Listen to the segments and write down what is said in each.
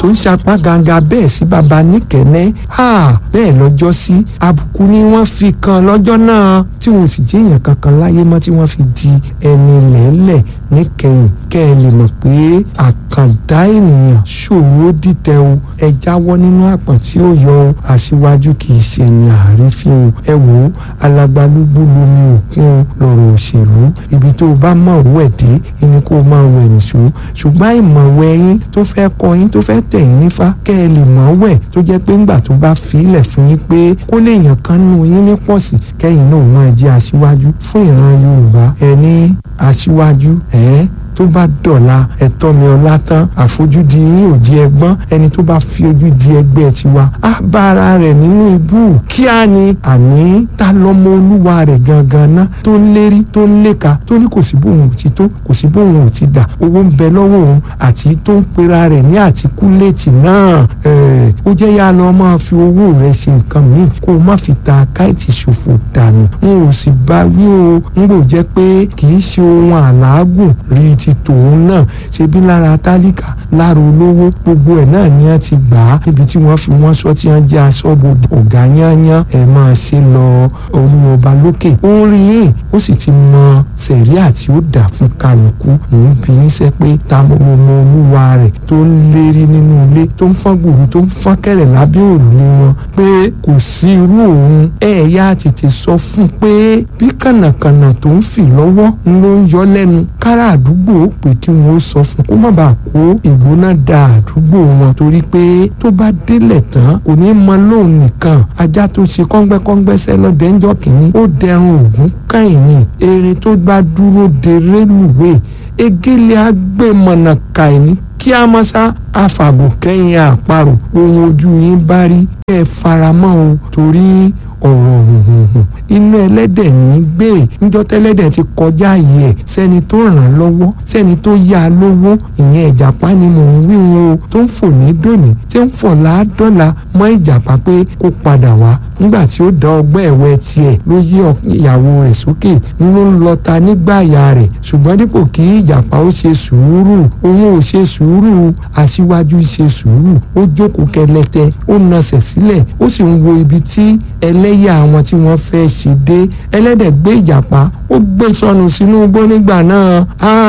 tó ń sapá ganga bẹ́ẹ̀ sí baba níkẹ́nẹ́ bẹ́ẹ̀ lọ́jọ́ sí àbùkù ni wọ́n fi kan lọ́jọ́ náà tí wọn ò sì jẹ́ èèyàn kankan láyé mọ́ tí wọ́n fi di ẹni lẹ́lẹ̀ níkẹyìn kẹ́ ẹ lè mọ̀ pé àkàndá ènìyàn ṣòro dìtẹ̀ o ẹ jáwọ́ nínú àpọ̀n tí ó yọ o àṣìwájú kì í ṣe ní àrífín o ẹ wò ó alágbálúgbú lomi òkun lọ̀rọ̀ òṣèlú ibi tó o bá mọ̀ wẹ̀ dé ẹni kó o máa wẹ̀ nìṣó ṣùgbọ́n ìmọ̀wẹ̀ yín tó fẹ́ kọ yín tó fẹ́ tẹ̀ yín nífá kẹ́ ẹ lè mọ̀ wẹ̀ tó jẹ́ pé ńgbà tó bá fi ilẹ̀ fún yín pé kó lè yàn kan nù yín ní pọ̀sì kẹ́yìn náà máa jẹ́ aṣíwájú fún ìran Yorùbá ẹni aṣíwájú ẹ̀ tó bá dọ̀la ẹ̀tọ́ mi ọlá tán àfojúdi yín ò di ẹgbọ́n ẹni tó bá fi ojú di ẹgbẹ́ tiwa á bá ara rẹ̀ nínú ibú kíá ni àní ta lọ́mọ olúwa rẹ̀ gangan ná tó ń lérí tó ń léka tó ní kò sí bóun ò ti tó kò sí bóun ò ti dà owó ń bẹ lọ́wọ́ òun àti tó ń pera rẹ̀ ní àtikúléètì náà ó jẹ́ yá lọ máa fi owó rẹ̀ ṣe nǹkan míì kó o má fi ta káìtì ṣòfò dànù n ò sì bá wí o n kò jẹ́ pé kì í ṣe ohun àlágùn rí ti tòun náà ṣebí lára tálíkà lára olówó gbogbo ẹ̀ náà ni wọ́n ti gbà á níbi tí wọ́n fi wọ́n sọ tí wọ́n jẹ́ aṣọ́bodè ọ̀gá yányán ẹ̀ máa ṣe lọ olúwọba lókè ó ń rí yín ó sì ti mọ sẹ̀ríà tí ó dà fún kálukú mò ń bi yín sẹ́ pé ta mo mo mọ olúwa rẹ̀ tó ń lérí nínú ilé tó ń fọ́n gbòòrò tó ń fọ́n kẹ̀rẹ̀ lábẹ́ òrùlé wọn pé kò sí irú òun ẹ̀ yá tètè sọ fún pé bí kànàkànà tó ń fì lọ́wọ́ ló ń yọ lẹ́nu kára àdúgbò ó pè kí wọn ó sọ fún kó má bàa kó ìgbóná da àdúgbò wọn torí pé tó bá délẹ̀ tán kò ní mọ lóun nìkan ajá tó ṣe kọ́ngbẹ́kọ́ngbẹ́ sẹ́lọ́dẹ̀ ńjọ́ kìíní ó dẹrùn ògún káyìn ni eré tó bá dúró de rélùwé egéle agbèmọ̀nà kàìní kí a mọ̀ sá àfàgò kẹ́yìn àparò ohun ojú yín bá rí ẹ faramọ́ o torí ọ̀rọ̀ hùhùhùn inú ẹlẹ́dẹ̀ ní í gbé níjọ́ tẹ́lẹ́dẹ̀ ti kọjá yìí ẹ̀ sẹ́ni tó ràn án lọ́wọ́ sẹ́ni tó yá a lówó ìyẹn ìjàpá ni mò ń wí wọn o tó ń fò ní dòní tí ń fò láàdọ́là mọ́ ìjàpá pé kó padà wá nígbà tí ó dá ọgbẹ́ ẹ̀wẹ́ tiẹ̀ ló yí ìyàwó rẹ̀ sókè ló ń lọta nígbàyà rẹ̀ ṣùgbọ́n dípò kí ìjàpá ó ṣe sùúrù òun ò ṣe sùúrù aṣíwájú ṣe sùúrù ó jókòó kẹlẹtẹ ó nasẹ̀ sílẹ̀ ó sì ń wo ibi tí ẹlẹ́yà àwọn tí wọ́n fẹ́ ṣe dé ẹlẹ́dẹ̀ gbé ìjàpá ó gbé sọnù sínú igbó nígbà náà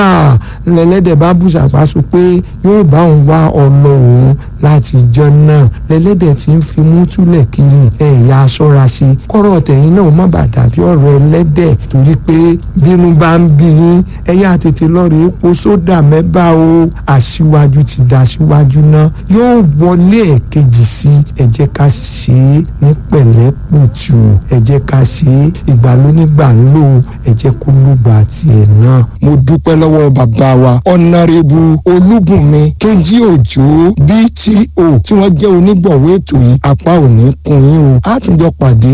lẹ́lẹ́dẹ̀ bá bùsàpá sọ pé yóò bá òun wá ọlọ òun láti jọ náà lẹ́lẹ́dẹ̀ tí ń fi mú túlẹ̀ kiri ẹ̀yà aṣọ́ra ṣe kọ́rọ̀ tẹ̀yìn náà má bàa dàbí ọ̀rọ̀ ẹlẹ́dẹ̀ torí pé bínú bá ń bí yín ẹ̀yà tètè lọ́ọ̀rẹ́ epo sódà mẹ́bà o aṣíwájú ti dá aṣíwájú náà yóò wọlé ẹ̀kejì sí ẹ jẹ́ ká ṣe é ní pẹ̀lẹ́pùtù ẹ jẹ́ ká ṣe é ìgbà lónígbà ń lò ẹ jẹ́ kó lùgbà tiẹ̀ náà. mo dúpẹ́ lọ́wọ́ bàbá wa ọ̀nàrẹ́bù olúbùnmi kẹ́ńjí òjò bto tí wọ́n jẹ́ onígbọ̀wọ́ ètò yìí apá ò ní kún yín o á tún jọ pàdé